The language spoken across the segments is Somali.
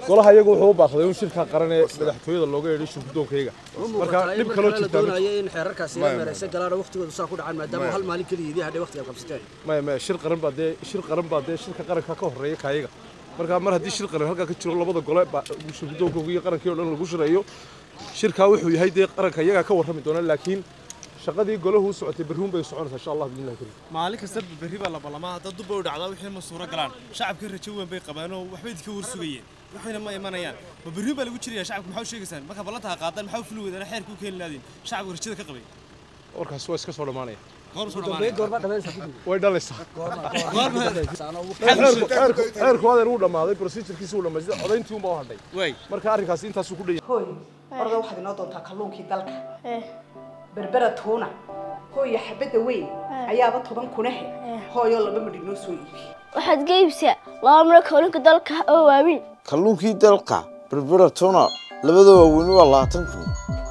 golaha iyagu wuxuu u baaqday in shirka qaran ee madaxtooyada looga yeedhay shirgudoonkayga marka dhib kaloo la jirtaa doonaya in xeerarkaasi la meeraysan galaan waqtigooda saa ku dhacaan maadaama hal maalin keliya idii hadhay waqtiga qabsateen maya maya shir qaran baa dee shir qaran baa dee shirka qaranka ka horreeya kaayaga marka mar haddii shir qaran halkaa ka jiro labada gole baa shirgudoonkooga iyo qarankii oo dhan lagu shirayo shirkaa wuxuu yahay dee qaranka iyagaa ka warrami doona laakiin shaqadii golahu u socotay berriun bay soconaysaa insha allah biidnillahi karim maalin kasta berri baa la ballamaa hadda dubba u dhacdaa wixii ma suuro galaan shacabka rajo weyn bay qabaan oo waxbay idinka warsugayeen waxayna ma imanayaan ma berri baa lagu jiraya shacabka maxaa u sheegaysaan marka ballantaa qaadaan maxaa u fuli weydaan xeerka u keeni laadiin shacabka rajada ka qabay warkaas waa iska soo dhammaanaya goor soo dhamaanaya goorma dhamaysa way dhalaysaa goorma xeerku xeerku xeerku adeer wuu dhammaaday procedurkiisa wuu dhammaystay codayntii unbaa u hadhay way marka arrinkaasi intaasuu ku dhan yahay hooy orda waxaad inoo doontaa kalluunkii dalka berbera tuuna hooyo xabadda weyn ayaaba toban kunahe hooyoo laba midh inoo soo iibi waxaad ga iibsaa laba miro kalluunka dalka oo waaweyn kalluunkii dalka berbera tuna labada waaweyni waa labaatan kun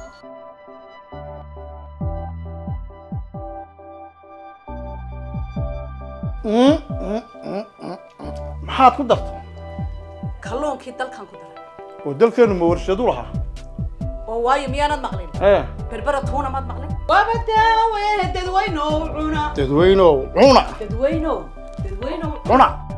maxaad ku dartay kalluunkii dalkan ku daray oo dalkeennu ma warshadu lahaa oo waayo miyaanad maqlin ee berbera tuuna maad maqlin waaba daawe dadweynow cuna dadweynow cuna dadweynow dadweynow cuna